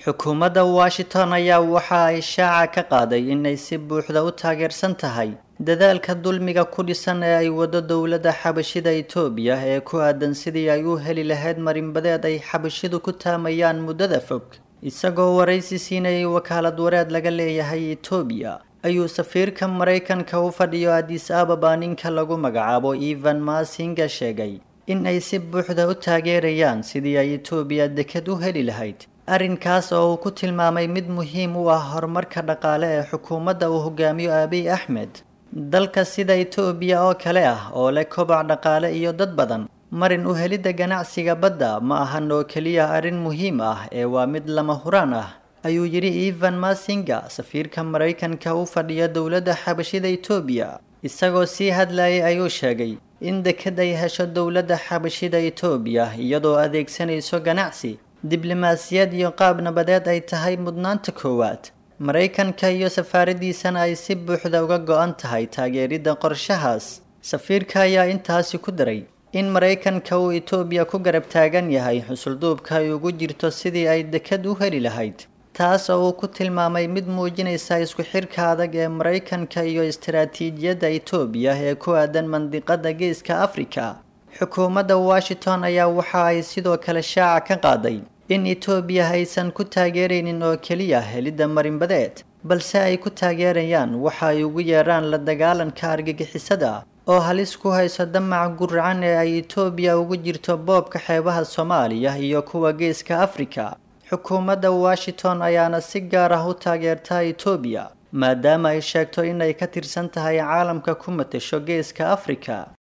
xukuumadda washington ayaa waxa ay shaaca ka qaaday inay si buuxda u taageersan tahay dadaalka dulmiga ku dhisan ee ay wado dowladda xabashida itoobiya ee ku aadan sidii ay u heli lahayd marinbadeed ay xabashidu ku taamayaan muddada fog isagoo waraysi siinayay wakaalad wareed laga leeyahay itoobiya ayuu safiirka maraykanka u fadhiyo adis ababa ninka lagu magacaabo evan masinga sheegay in ay si buuxda u taageerayaan sidii ay itoobiya deked u heli lahayd arrinkaas oo uu ku tilmaamay mid muhiim u ah horumarka dhaqaale ee xukuumadda uu hogaamiyo abiy axmed dalka sida itoobiya oo kale ah oo leh kobac dhaqaale iyo dad badan marin u helidda ganacsiga badda ma ahan oo keliya arrin muhiim ah ee waa mid lama huraan ah ayuu yidhi evan masinga safiirka maraykanka u fadhiya dowladda xabashida itoobiya isagoo sii hadlayay ayuu sheegay in deked ay hesho dowladda xabashida itoobiya iyadoo adeegsanayso ganacsi diblomaasiyad iyo qaab nabadeed ay tahay mudnaanta koowaad maraykanka iyo safaaradiisana ay si buuxda uga go-an tahay taageeridda qorshahaas safiirka ayaa intaasi ku daray in maraykanka uu itoobiya ku garab taagan yahay xusulduubka ay ugu jirto sidii ay deked u heli lahayd taas oo uu ku tilmaamay mid muujinaysa isku xirka adag ee maraykanka iyo istaraatiijiyadda itoobiya ee ku aadan mandiqada geeska afrika xukuumadda washington ayaa waxa ay sidoo kale shaaca ka qaaday in itoobiya aysan ku taageeraynin oo keliya helidda marinbadeed balse ay ku taageerayaan waxa ay ugu yeeraan la dagaalanka argagixisada oo halis ku hayso damac guracan ee ay itoobiya ugu jirto boobka xeebaha soomaaliya iyo kuwa geeska afrika xukuumadda washington ayaana si gaar ah u taageerta itoobiya maadaama ay sheegto inay ka tirsan tahay caalamka ku matasho geeska afrika